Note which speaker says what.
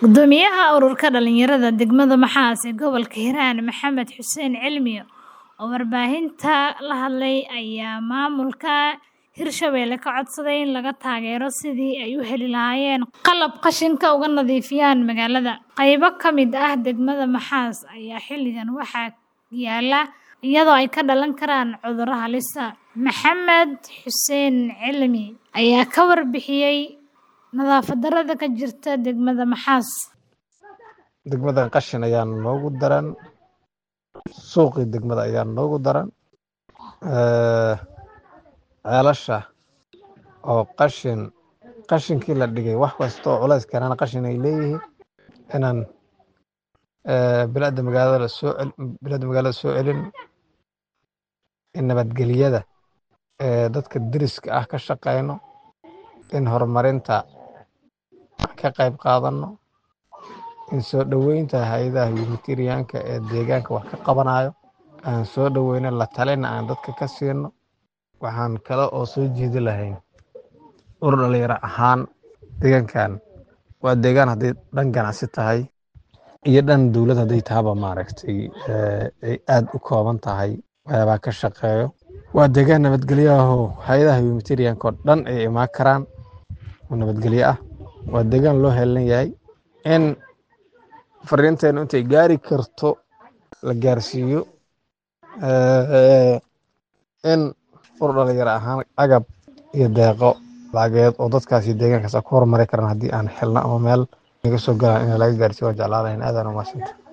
Speaker 1: Guddoomiyaha ururka dhalinyarada degmada Maxaas ee gobolka Hiiraan Maxamed Xuseen Cilmi oo warbaahinta la hadlay ayaa maamulka Hirshabelle ka codsaday in laga taageero sidii ay u heli lahaayeen qalab qashinka uga nadiifiyaan magaalada. Qaybo ka mid ah degmada Maxaas ayaa xilligan waxaa yaalla iyadoo ay ka dhalan karaan cudurro halis ah. Maxamed Xuseen Cilmi ayaa ka warbixiyay nadaafad darrada ka jirta degmada Maxaas.
Speaker 2: degmadan qashin ayaa noogu daran suuqii degmada ayaa noogu daran Eh, ceelasha oo qashin qashinkii la dhigay wax kasta oo culays keenana qashin ay leeyihiin inaan eh, bilaada magaalada soo cel- bilaada magaalada soo celin in nabadgelyada eh, dadka deriska ah ka shaqeyno in horumarinta ka qayb qaadano in soo dhoweynta hay-adaha humanitarianka ee deegaanka wax ka qabanayo aan soo dhoweyno la talina aan dadka ka siino waxaan kale oo soo jeedi lahayn urur dhalinyaro ahaan deegaankan waa deegaan hadday dhan ganacsi tahay iyo dhan dowlad hadday tahaba maaragtay eh, ay aad u kooban tahay waxyaabaa ka shaqeeyo waa deegaan nabadgelyo ahoo hay-adaha humanitarianka oo dhan ay imaan karaan oo nabadgelyo ah waa deegaan loo heelan yahay in fariinteenu intay gaari karto la gaarsiiyo Eh, in urur dhalinyaro ahaan agab iyo deeqo lacageed oo dadkaas iyo deegaankaas aan ku horumari karaan haddii aan xilno ama meel naga soo galaan in laga gaarsiiyo waan jeclaan lahayn aadaan u mahadsantahay